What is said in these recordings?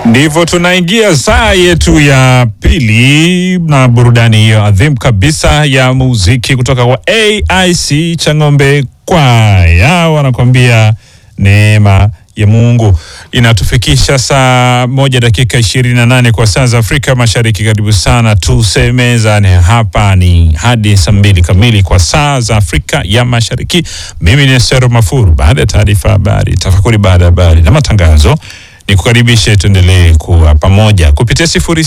Ndivyo tunaingia saa yetu ya pili na burudani hiyo adhimu kabisa ya muziki kutoka kwa AIC Chang'ombe Kwaya, wanakuambia neema ya Mungu. Inatufikisha saa moja dakika ishirini na nane kwa saa za Afrika Mashariki. Karibu sana tusemezane, hapa ni hadi saa mbili kamili kwa saa za Afrika ya Mashariki. Mimi ni Sero Mafuru. Baada ya taarifa habari, tafakuri baada ya habari na matangazo ni kukaribishe tuendelee kuwa pamoja kupitia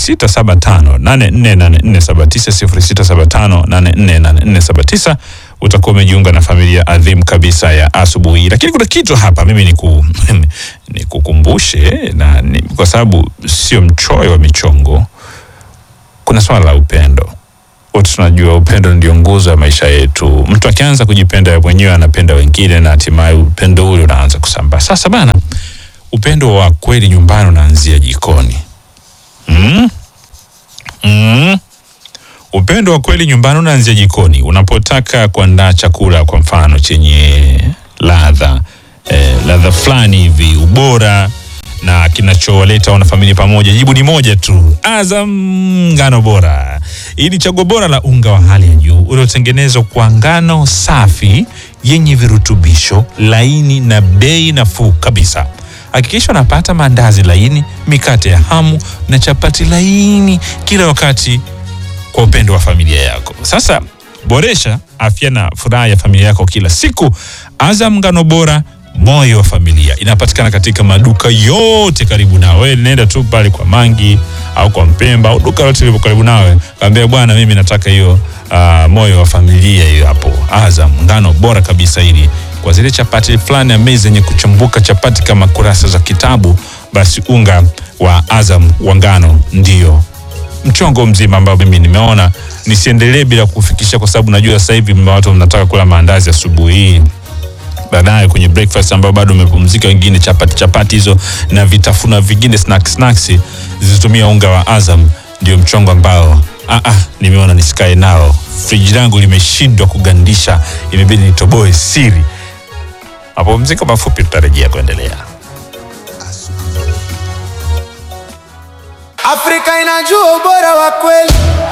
0675848479 0675848479 utakuwa umejiunga na familia adhimu kabisa ya asubuhi. Lakini kuna kitu hapa mimi niku nikukumbushe na ni, kwa sababu sio mchoyo wa michongo, kuna swala la upendo. Wote tunajua upendo ndio nguzo ya maisha yetu. Mtu akianza kujipenda yeye mwenyewe anapenda wengine, na hatimaye upendo ule unaanza kusambaa. Sasa bana upendo wa kweli nyumbani unaanzia jikoni. Mm? Mm? Upendo wa kweli nyumbani unaanzia jikoni. Unapotaka kuandaa chakula kwa mfano chenye ladha eh, ladha fulani hivi, ubora na kinachowaleta wanafamilia pamoja, jibu ni moja tu, Azam ngano bora. Hii ni chaguo bora la unga wa hali ya juu uliotengenezwa kwa ngano safi yenye virutubisho, laini na bei nafuu kabisa. Hakikisha unapata maandazi laini, mikate ya hamu na chapati laini kila wakati kwa upendo wa familia yako. Sasa boresha afya na furaha ya familia yako kila siku. Azam ngano bora, moyo wa familia, inapatikana katika maduka yote karibu nawe. Nenda tu pale kwa Mangi au kwa Mpemba au duka lote lilipo karibu nawe, kaambia bwana, mimi nataka hiyo uh, moyo wa familia hiyo hapo. Azam ngano bora kabisa, ili kwa zile chapati fulani amazing zenye kuchumbuka chapati kama kurasa za kitabu, basi unga wa Azam wa ngano ndio mchongo mzima ambao mimi nimeona nisiendelee bila kufikisha, kwa sababu najua sasa hivi watu mnataka kula maandazi asubuhi hii baadaye kwenye breakfast ambao bado umepumzika, wengine chapati chapati hizo na vitafuna vingine snacks snacks zilizotumia unga wa Azam, ndio mchongo ambao ah, ah, nimeona nisikae nao. Friji langu limeshindwa kugandisha, imebidi nitoboe siri. Mapumziko mafupi, tutarejea kuendelea. Afrika inajua ubora wa kweli.